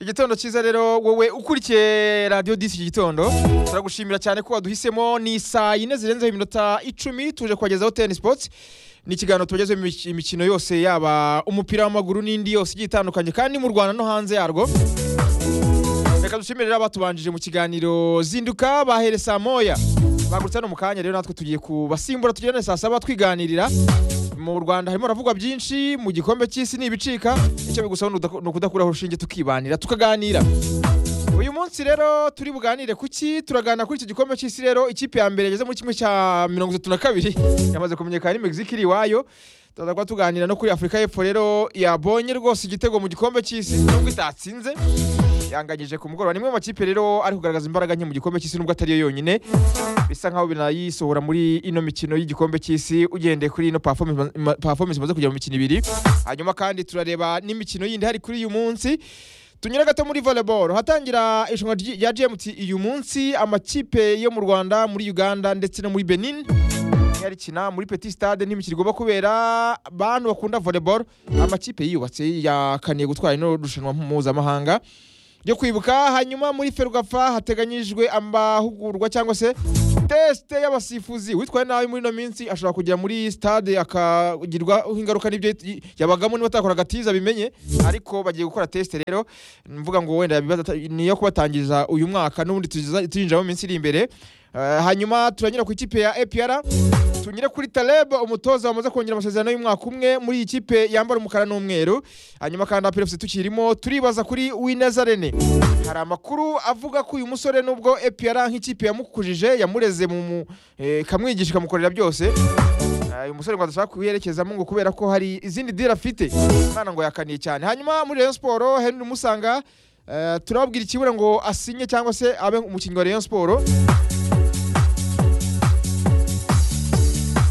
gitondo cyiza rero wowe ukurikiye radiyo disi iki gitondo turagushimira cyane ko waduhisemo ni saa yine zirenzeho iminota icumi tuje kubagezaho teni sipoti ni ikiganiro tubagezeho imik- imikino yose yaba umupira w'amaguru n'indi yose igiye itandukanye kandi mu rwanda no hanze yarwo reka dushimire rero abatubanjije mu kiganiro zinduka bahere saa moya bagurutse hano mu kanya rero natwe tugiye kubasimbura tugenda saa saba twiganirira mu rwanda harimo haravugwa byinshi mu gikombe cy'isi ni ibicika icyo bigusaba ni udaku- ni ukudakuraho urushinge tukibanira tukaganira uyu munsi rero turi buganire kuki turaganira kuri iki gikombe cy'isi rero ikipe ya mbere yageze muri kimwe cya mirongo itatu na kabiri yamaze kumenyekana ni Mexique iri iwayo turaza kuba tuganira no kuri afurika y'epfo rero yabonye rwose igitego mu gikombe cy'isi nubwo itatsinze yanganyije ku mugoroba ni imwe mu makipe rero ari kugaragaza imbaraga nke mu gikombe cy'isi nubwo atari yo yonyine bisa nkaho binayisohora muri ino mikino y'igikombe cy'isi ugendeye kuri ino performance ima- performance imaze kujya mu mikino ibiri hanyuma kandi turareba n'imikino yindi hari kuri uyu munsi tunyura gato muri volleyball hatangira irushanwa ryi- rya gmt uyu munsi amakipe yo mu rwanda muri uganda ndetse no muri benin yarikina muri petit stade n'imikino igomba kubera bantu bakunda volleyball amakipe yiyubatse yakaniye gutwara ino rushanwa mpuzamahanga ryo kwibuka hanyuma muri ferwafa hateganyijwe amahugurwa cyangwa se tesite y'abasifuzi witwaye nabi muri ino minsi ashobora kujya muri stade akagirwa ingaruka n'ibyo yit- yabagamo niba atakora agatiza bimenye ariko bagiye gukora tesite rero mvuga ngo wenda yabibaza ata- niyo kubatangiriza uyu mwaka n'ubundi tuza- tuyinjira mu minsi iri imbere Eh, hanyuma turanyura ku ikipe ya APR tunyure kuri Taleb umutoza wamaze kongera amasezerano y'umwaka umwe muri iyi kipe yambara umukara n'umweru hanyuma kandi APR FC tukirimo turibaza kuri Wineza Rene hari amakuru avuga ko uyu musore nubwo APR nk'ikipe yamukujije yamureze mu mu- eh, ikamwigisha ikamukorera byose eh, uyu musore ngo adashaka kuyiherekezamo ngo kubera ko hari izindi dira afite umwana ngo yakaniye cyane hanyuma muri Rayon Sport Henry Musanga eh, turababwira ikibura ngo asinye cyangwa se abe umukinnyi wa Rayon Sport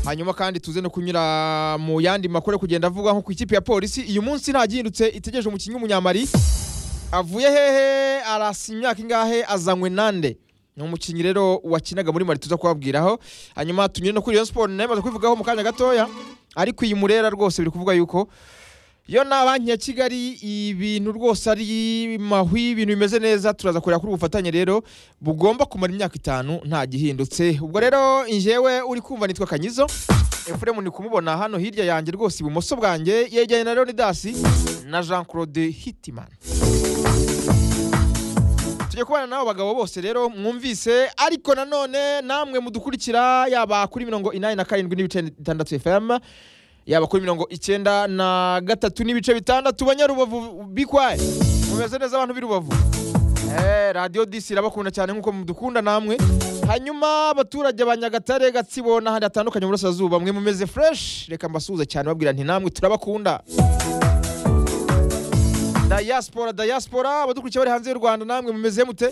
hanyuma kandi tuze no kunyura mu yandi makuru yo kugenda avuga nko ku ikipe ya polisi uyu munsi nta gihindutse itegereje umukinnyi w'umunyamari avuye hehe arasa imyaka ingahe azanywe nande ni umukinnyi rero wakinaga muri mari tuza kubabwiraho hanyuma tunyure no kuri Rayon Sport nayo imaze kubivugaho mu kanya gatoya ariko iyi murera rwose biri kuvuga yuko yo na banki ya kigali ibintu rwose ari mahwi ibintu bimeze neza turaza kureba kuri ubu bufatanye rero bugomba kumara imyaka itanu nta gihindutse ubwo rero njyewe uri kumva nitwa kanyizo efuremu ni kumubona hano hirya yanjye rwose ibumoso bwanjye yegeranye na leonidas na jean claude hitiman tujya kubana n'abo bagabo bose rero mwumvise ariko nanone namwe mudukurikira yaba kuri mirongo inani na karindwi n'ibice bitandatu fm yaba kuri mirongo icyenda na gatatu n'ibice bitandatu banyarubavu bikwaye mumeze neza abantu b'i rubavu Eh, radiyo disi irabakunda cyane nk'uko mudukunda namwe hanyuma abaturage ba nyagatare gatsibo n'ahandi hatandukanye mu burasirazuba mwe mumeze fureshi reka mbasuhuze cyane babwira nti namwe turabakunda dayasipora dayasipora abadukurikiye bari hanze y'u rwanda namwe mumeze mute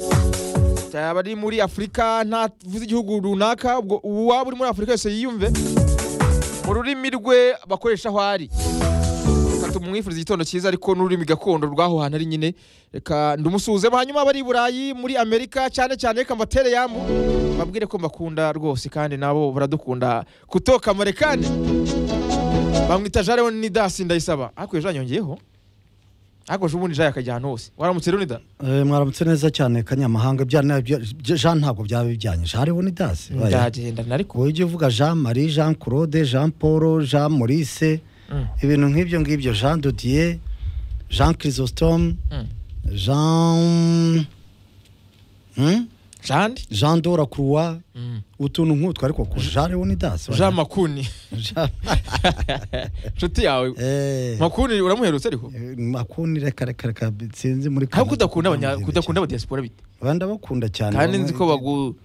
cyaba ari muri afurika ntavuze igihugu runaka ubwo uwaba uri muri afurika yose yiyumve mu rurimi rwe bakoresha aho ari reka tumwifuriza igitondo cyiza ariko n'ururimi gakondo rw'aho hantu ari nyine reka ndumusuhuzemo hanyuma abari i burayi muri amerika cyane cyane reka mbatere yambu babwire ko mbakunda rwose kandi nabo baradukunda kutoka marekani bamwita jean leonidas ndayisaba ariko iyo jean yongeyeho ariko ubundi jean yakajya ahantu hose waramutse leonidas Eh, mwaramutse neza cyane kanyamahanga ibyana jean ntabwo byaba bijyanyije hariho ni dasi ndagendana ariko wowe ujya uvuga jean marie jean claude jean paul jean maurice Mm. ibintu nk'ibyo ngibyo jean dodier jean chrysostome Mm. jean Hmm? jean jean dora croix Mm. utuntu nk'utwo ariko ku jean leon das jean makuni inshuti yawe makuni uramuherutse ariko makuni reka reka reka sinzi muri ariko Canada udakunda abanya- ndamubwira udakunda abadiaspora bite iki. Ba, ndabakunda cyane kandi bamwe- nzi ko bagu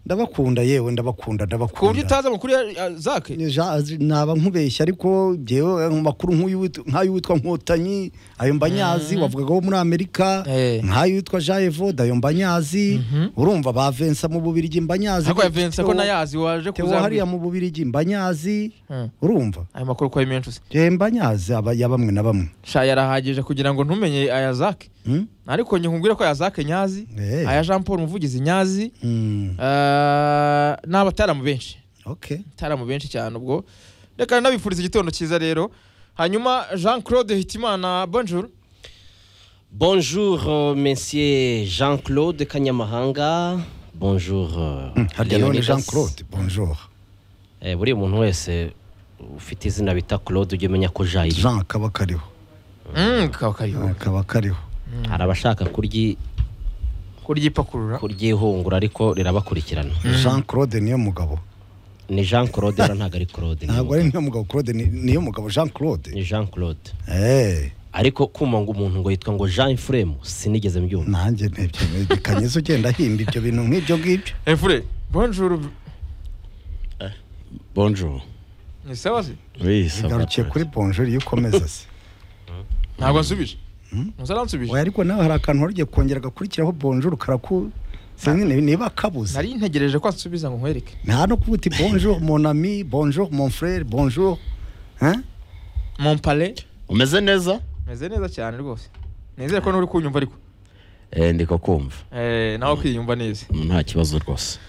ndabakunda yewe ndabakunda ku buryo ndabakunda utazi amakuru ya ya- zake Ja- naba nkubeshya ariko byewe mu makuru nk'uyu wit- nk'ayo witwa nkotanyi ayo mbanyazi wavugaga wo muri amerika Eh. nk'ayo witwa jean evode ayo mbanyazi urumva ba vensa mu bubirigi mbanyazi ariko ya Vincent ko nayazi waje Theo hariya kuzambwira mu bubirigi mbanyazi Hmm. urumva ayo makuru ko ari menshi uzi Eh, mbanyazi aba- ya bamwe na bamwe sha yarahagije kugira ngo ntumenye aya zake Hmm? ariko njye nkubwire ko aya zake nyazi Eh. aya jean paul umuvugizi nyazi Hmm, eh, n'abataramu benshi okay itaramu benshi cyane ubwo reka nabifuriza igitondo cyiza rero hanyuma jean claude hitimana bonjour Bonjour, euh, messieurs Jean-Claude Kanyamahanga. Bonjour, euh, harya none Leonidas. jean claude bonjour Eh, buriya umuntu wese ufite izina bita Claude ujya umenya ko jayi jean kaba kariho Mm, kaba kariho Ah, kaba kariho hari abashaka kuryi kuryipakurura kuryihungura ariko rirabakurikirana jean claude niyo mugabo ni Jean Claude rero ntabwo ari Claude ni ntabwo umugabo. ari niyo mugabo claude ni- niyo mugabo jean claude ni Jean Claude Eh, ariko kumva ngo umuntu ngo yitwa ngo Jean Fremu sinigeze mbyumva nanjye ntebyemeye kanyiza ugenda ahimba ibyo bintu nk'ibyo ngibyo efure bonjour Bonjour. ni sawa se Oui, ça va. igarukiye kuri bonjour iyo ukomeza se ntabwo ansubije ntuzaransubije oya ariko nawe hari akantu wari ugiye kongera gakurikiraho bonjour karaku sinzi ni- niba akabuze nari ntegereje ko ansubiza ngo nkwereke nta no kuvuga uti bonjour mon ami bonjour mon frère bonjour Hein? mompale umeze neza meze neza cyane rwose nizere ko n'uri kunyumva ariko Eh, ndi kukumva Eh, nawe kwiyumva neza nta kibazo rwose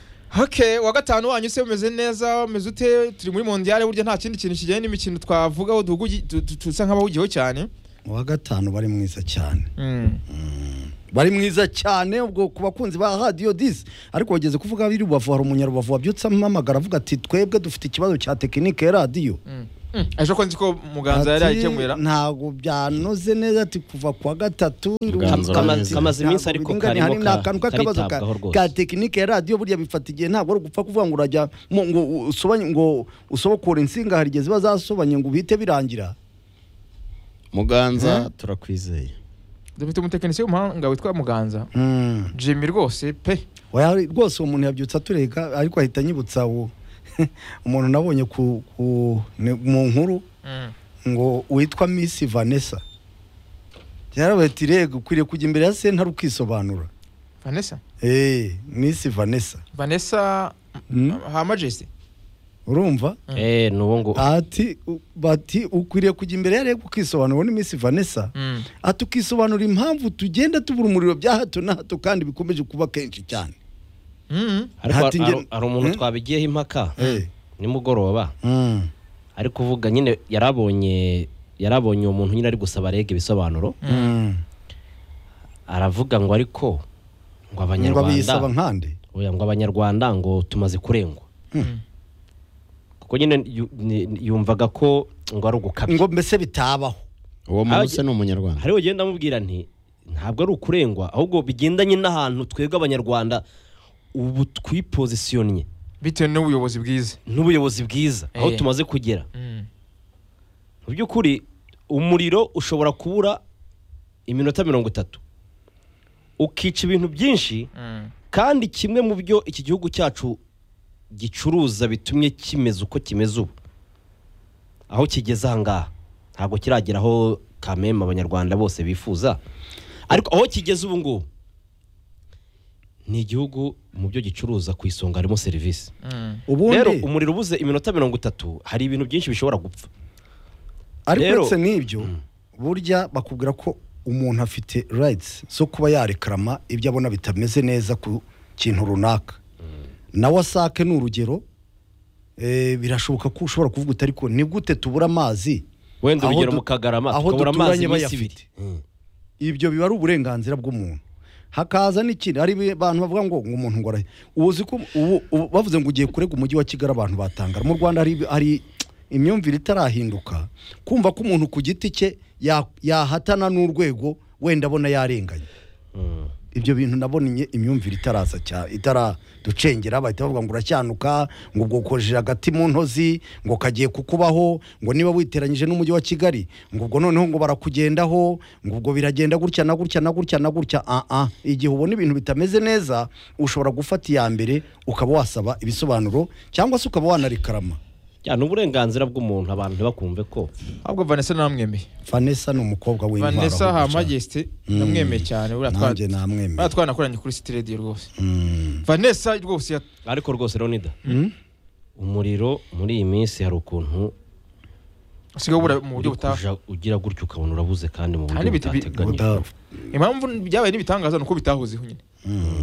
Okay, wa gatanu wanyu se umeze neza umeze ute turi muri mondiale burya nta kindi kintu kijyanye n'imikino twavugaho duhugugi- du- du- dusa nk'abahugiyeho cyane uwa gatanu bari mwiza cyane Mm. bari mwiza cyane ubwo ku bakunzi ba radiyo disi ariko wageze kuvuga abiri rubavu hari umunyarubavu wabyutse amamagara avuga ati twebwe dufite ikibazo cya tekinike ya radiyo Mm. Mm. ejo ko nzi ko muganza yari Ati, yayikemura ntago byanoze neza ati kuva kuwa gatatu Muganza Kama- uranyuze. kamaze iminsi ariko Ntabwo bingana, hari karimo n'akantu ka- k'akabazo ka- karitabwaho rwose. ka tekinike ya radiyo burya bifata igihe ntabwo ari ugupfa kuvuga ngo urajya mu- ngo usobanye ngo usobokore insinga hari igihe ziba zasobanye ngo ubite birangira muganza turakwizeye dufite umutekinisiye w'umuhanga witwa muganza jimmy rwose pe Oya, rwose uwo muntu yabyutse atureka ariko ahita anyibutsa uwo umuntu nabonye ku, ku, ni- mu nkuru ngo witwa Miss Vanessa byarabaye ati rega ukwiriye kujya imbere ya sentare ukisobanura vanessa eh Miss Vanessa vanessa Mm. ha majesty urumva eh nuwo ngo ati u- bati ukwiriye kujya imbere ya rega ukisobanura ni Miss Vanessa Mm. ati ukisobanura impamvu tugenda tubura umuriro bya hato na hato kandi bikomeje kuba kenshi cyane Mm. ariko Ati nge- hari- hari umuntu Eh? twabigiyeho impaka eh nimugoroba mm. ari kuvuga nyine yarabonye yarabonye uwo muntu nyine ari gusaba rege ibisobanuro Mm. aravuga ngo ariko ngo ngo abanyarwanda abiyisaba nkande oya ngo abanyarwanda ngo tumaze kurengwa Mm. kuko nyine yu- ni- yumvaga ko ngo ari ugukabya ngo mbese bitabaho uwo Abaje- muntu se ni umunyarwanda hariho ugenda amubwira nti ntabwo ari ukurengwa ahubwo bigendanye n'ahantu twebwe abanyarwanda ubu twipozisiyonnye bitewe n'ubuyobozi bwiza n'ubuyobozi bwiza aho Eh. tumaze kugera Mm. mu by'ukuri umuriro ushobora kubura iminota mirongo itatu ukica ibintu byinshi Mm. kandi kimwe mu byo iki gihugu cyacu gicuruza bitumye kimeze uko kimeze ubu aho kigeze aha ngaha ntabwo kiragera aho kameme abanyarwanda bose bifuza ariko aho kigeze ubu ngubu ni igihugu mu byo gicuruza ku isonga harimo serivisi Mm. rero ubundi umuriro ubuze iminota mirongo itatu hari ibintu byinshi bishobora gupfa ariko rero- uretse n'ibyo burya bakubwira ko umuntu afite rights zo kuba yarekarama ibyo abona bitameze neza ku kintu runaka na wasake ni urugero eh, birashoboka ko ushobora kuvuga uti ariko ni gute tubura amazi wenda Aho urugero du- mu kagarama aho tukabura amazi duturanye iminsi bayafite. ibiri Mm. ibyo biba ari uburenganzira bw'umuntu hakaza n'ikindi hari abantu bavuga ngo ngo umuntu ngo arahe uzi ko ubu ubu bavuze ngo ugiye kurega umujyi wa kigali abantu batangara mu rwanda hari hari imyumvire itarahinduka kumva ko umuntu ku giti cye ya- yahatana n'urwego wenda abona yarenganye Mm. ibyo bintu nabonye imyumvire itaraza cyane itaraducengera bahita bavuga ngo uracyanuka ngo ubwokojeje agati mu ntozi ngo kagiye kukubaho ngo niba witeranyije n'umujyi wa kigali ngo ubwo noneho ngo barakugendaho ngo ubwo biragenda gutya na gutya na gutya na gutya ah ah igihe ubona ibintu bitameze neza ushobora gufata iya mbere ukaba wasaba ibisobanuro cyangwa se ukaba wanarikarama Ya, ni uburenganzira bw'umuntu abantu ntibakumve ko ahubwo vanessa namwemeye vanessa ni umukobwa w'intwaro vanessa ha ahubwo cyane. majesty Mm. namwemeye cyane buriya twa- nanjye namwemeye buriya twanakoranye kuri city radio rwose Mm. vanessa rwose ya- ariko rwose leonida Mm? umuriro muri iyi minsi hari ukuntu usigaye ubura mu buryo uri butaha kuja ugira gutya ukabona urabuze kandi mu Kandi buryo bita- bi- butateganya Buda- impamvu byabaye n'ibitangaza ni uko bitahozeho nyine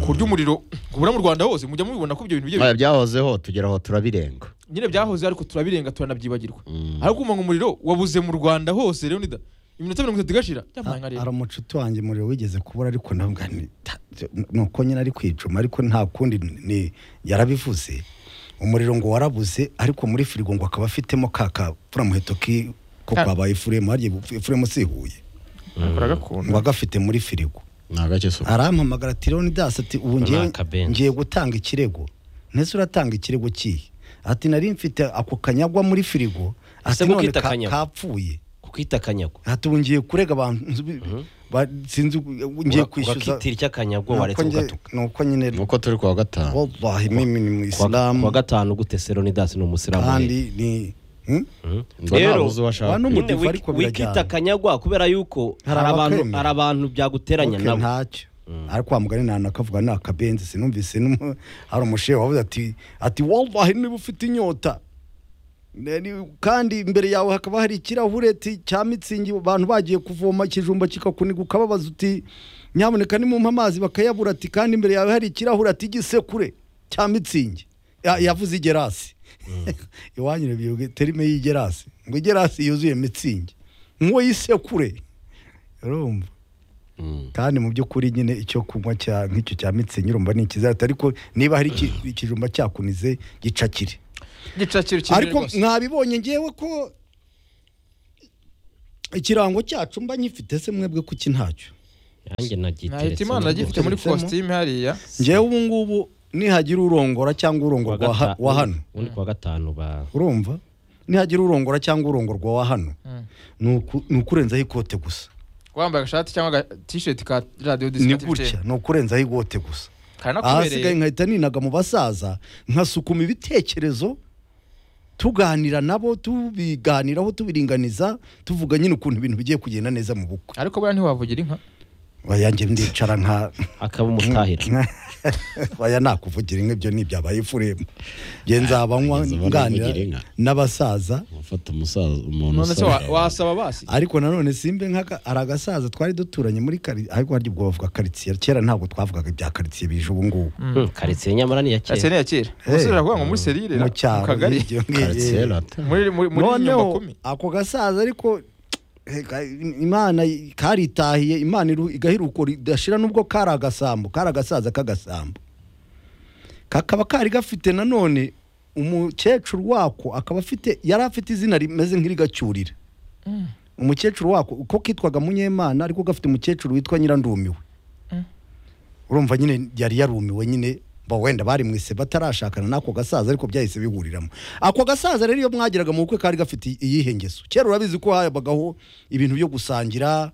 ku buryo umuriro kubura mu rwanda hose mujya mubibona ko ibyo bintu bye- Aya, byahozeho tugera aho turabirenga nyine byahoze ariko turabirenga turanabyibagirwa ariko kumva ngo umuriro wabuze mu rwanda hose rero nida iminota mirongo itatu igashira byampaye nka hari rero umucuti wanjye umuriro wigeze kubura ariko ntabwo ni ta- ni uko nyine ari kwicuma ariko nta kundi ni yarabivuze umuriro ngo warabuze ariko muri firigo ngo akaba afitemo ka kapfuramuheto ki ko Ka- kwabaye ifuremu harya ifuremu si ihuye baragakunda ngo agafite muri firigo ni agakisuku arampamagara ati leonidas ati ubu ngiye Runaka Benz." ngiye gutanga ikirego ntese uratanga ikirego kihe ati nari mfite ako kanyagwa muri firigo ati Ese none mukita ka- kanyagwa?" kapfuye kuko itakanyagwa ati ubu ngiye kurega abantu nzi- ba- sinzi ngiye kwishyuza ugakitira icy'akanyagwa Nuko waretse nge- ugatuka nuko nyine nuko turi kuwa gatanu wallahi mimi ni ku wa muyisilamu gatanu gute seronidasi ni umusilamu kandi ni hmm? Mhm. ngo Rero, nabuze uwo ashaka wano- nyine n'umudivu wiki- ariko birajyana. wikita akanyagwa kubera yuko Hari hari abantu abakwemera. hari abantu byaguteranya Okay, nabo ntacyo ariko wa mugani nta nakavuga ni akabenzi sinumvise n'umu- hari umushehe wavuze ati ati wallahi niba ufite inyota ne- ni- kandi imbere yawe hakaba hari ikirahure ti- cya mitsingi abantu bagiye kuvoma ikijumba kikakuniga ukababaza uti nyamuneka nimumpa amazi bakayabura ati kandi imbere yawe hari ikirahure ati igisekure cya mitsingi Ya- yavuze igerasi iwanyu rebye terime y'igerasi ngo igerasi yuzuye mitsingi nk'uwo yisekure urumva Mm. kandi mu by'ukuri nyine icyo kunywa cya nk'icyo cya mitsingi urumva ni ikizata ariko niba hari iki- ikijumba cyakunize gicakire igicaciro kinini ariko rwose mwabibonye ngewe ko ikirango cyacu mba nkifite se mwebwe kuki ntacyo nahita nanjye nagiteretse imana gifite muri Giteretsemo. kositimu hariya ngewe ubu ngubu nihagira urongora cyangwa urongorwa wa ha- wa hano ubundi ku wa gatanu ba urumva nihagira urongora cyangwa urongorwa wa hano ni uku- ni ukurenzaho ikote gusa wambaye agashati cyangwa aga t-shirt ka radio ni discount gutya ni ukurenzaho ikote gusa ahasigaye karanakubereye nkahita ninaga mu basaza nkasukuma ibitekerezo tuganira nabo tubiganiraho tubiringaniza tuvuga nyine ukuntu ibintu bigiye kugenda neza mu bukwe ariko buriya ntiwavugira inka bayanjye ndicara nka akaba umutahira baya nakuvugira inka ibyo ntibyabaye ifuremu nge nzabanywa Nigeze mbona nganira uvugira inka. n'abasaza ufata umusaza umuntu none se usaba- wa- wasaba basi ariko nanone simbe nk'aka hari agasaza twari duturanye muri kari ariko harya ubwo bavuga karitsiye kera ntabwo twavugaga ibya karitsiye bije ubu ngubu Hmm, karitsiye nyamara ni iya ese kera ni yakera Hey. umusore aravuga ngo muri serire mu mu cyaro kagari nk'ibyo Quartier ngibyo. latte. muri muri muri nyuma noneho kumi ako gasaza ariko eh, ka- imana karitahiye imana iru- igahiruko ridashira nubwo kari agasambu kari agasaza k'agasambu kakaba kari gafite nanone umukecuru wako akaba afite yari afite izina rimeze nk'irigacyurira umukecuru wako uko kitwaga munyemana ariko gafite umukecuru witwa nyirandumiwe urumva nyine yari yarumiwe nyine mba wenda bari mu ise batarashakana n'ako gasaza ariko byahise bihuriramo ako gasaza rero iyo mwageraga mu bukwe kari gafite iyihe ngeso kera urabizi ko habagaho ibintu byo gusangira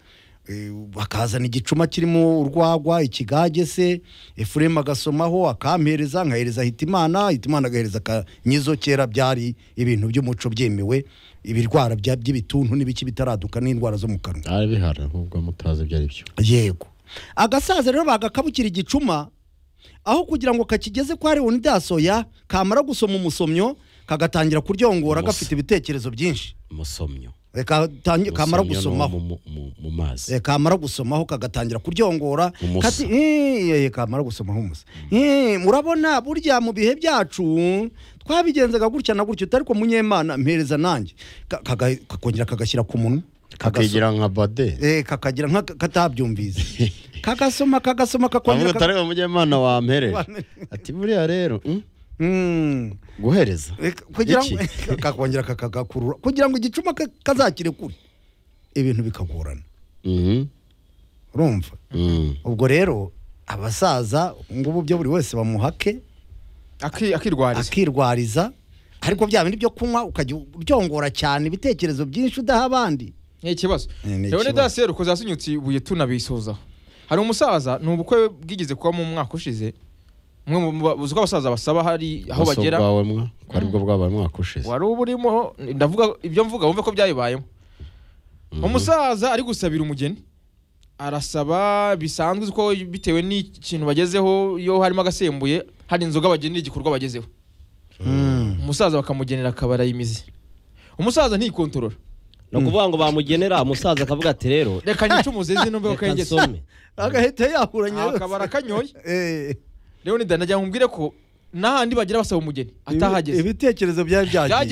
eh, bakazana igicuma kirimo urwagwa ikigage se efuremu agasomaho akampereza nkahereza hitimana hitimana agahereza akanyizo kera byari ibintu by'umuco byemewe ibirwara bya- by'ibituntu n'ibiki bitaraduka n'indwara zo mu kanwa byari bihari nk'ubwo mutazi ibyo ari byo yego agasaza rero bagakabukira igicuma aho kugira ngo kakigeze kwa leonidas oya kamara gusoma umusomyo kagatangira kuryongora Umusomyo. gafite ibitekerezo byinshi umusomyo Eh, katangi- kamara Umusomyo ni uwo gusomaho mu- mu- mu mazi Eh, kamara gusomaho kagatangira kuryongora Umusa. kati "Eh, eh, kamara gusomaho umusa Eh, murabona burya mu bihe byacu twabigenzaga gutya na gutya utari ko munyemana mpereza nanjye Ka- kaga- kakongera kagashyira ku munwa kagaso- kakigira nka bade eh, kakagira nka katabyumvise kagasoma kagasoma avuga kakongera utari umunyemana wampereje Wampereje. ati buriya rero mm, Mm. guhereza Eh, kugira ngo Iki? kakongera kakagakurura kugira ngo igicuma ka- kazakire kure ibintu bikagorana Mhm, urumva mhm. ubwo rero abasaza ngubu byo buri wese bamuhake Aki- akirwariza akirwariza ariko bya bindi byo kunywa ukajya uryongora cyane ibitekerezo byinshi udaha abandi ni ikibazo Ni- ni rero ikibazo. dasi rero ukoze hasinyutse ibuye tunabisoza hari umusaza ni ubukwe bwigeze kuba mu mwaka ushize umwe mu ba- uzi ko abasaza basaba hari aho Ubuso bagera bwawe mwa ko aribwo bwabaye umwaka ushize wari uba urimo ndavuga ibyo mvuga wumve ko byayibayemo umusaza ari gusabira umugeni arasaba bisanzwe uzi ko bitewe n'ikintu bagezeho iyo harimo agasembuye hari inzoga bagenera igikorwa bagezeho umusaza bakamugenera akabara imizi umusaza ntikontorora ni ukuvuga ngo bamugenera umusaza akavuga ati rero reka nyice umuzizi numve ko reka kayigeze nsome agahita yahuranya Aho akabara kanyoye leonidas nagira ngo nkubwire ko n'ahandi bagira basaba umugeni atahageze ibitekerezo byari byagiye